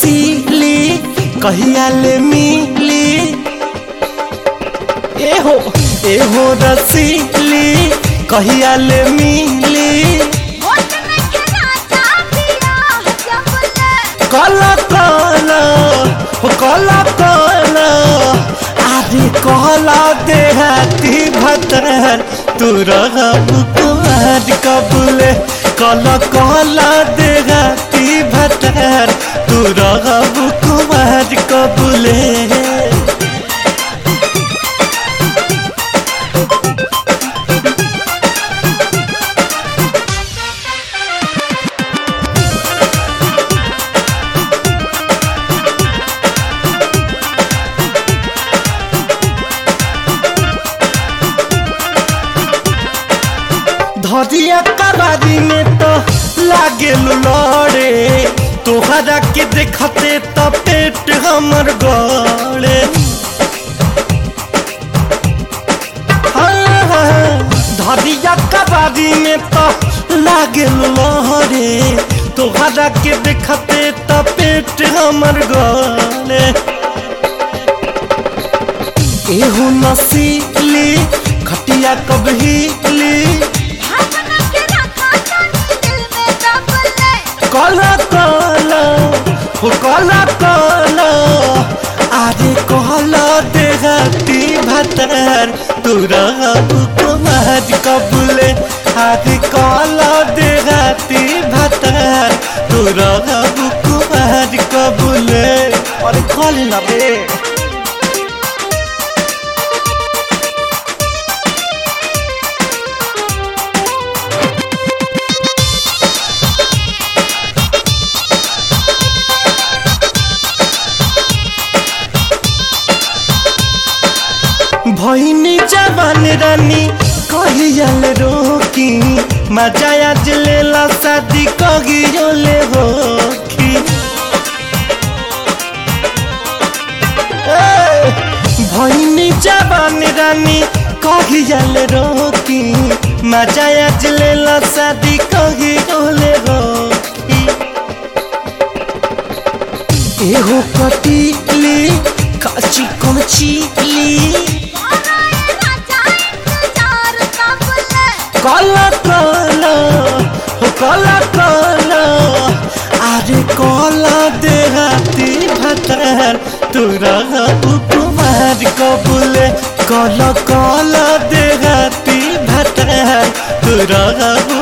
नसीली कहिया ले मिली एहो एहो रसीली कहिया ले मिली होठ में खिलाता पिया जबले काला काला हो काला काला आदि कहला देहाती भतर तू रहब कुमार कबूले काला काला देहाती भतर तू रहब कुमार कबूले धरिया कबारी में तो लागे लड़े तोहरा के देखते तो पेट हमर गड़े हाँ, हाँ, धरिया कबारी में तो लागे लड़े तोहरा के देखते तो पेट हमर गड़े एहू नसीली खटिया कबहीली भावना के रखा जानी दिल में दबले काला काला हो काला काला आरे कहला देहाती भतर तुरा कुमार कबूले आरे कहला देहाती भतर तुरा कुमार कबूले अरे कॉल ना बे भैनी जवान रानी कहियल रोकी मजा आज लेला शादी कहियोले होखी ए, भैनी जवान रानी कहियल रोकी मजा आज लेला शादी कहियोले होखी एहो कटीली काची कमचीली बनाए राजा इंतजार कबले काला काला हो काला काला अरे काला देहाती भतर तुरा कुमार कबूले काला काला देहाती भतर तुरा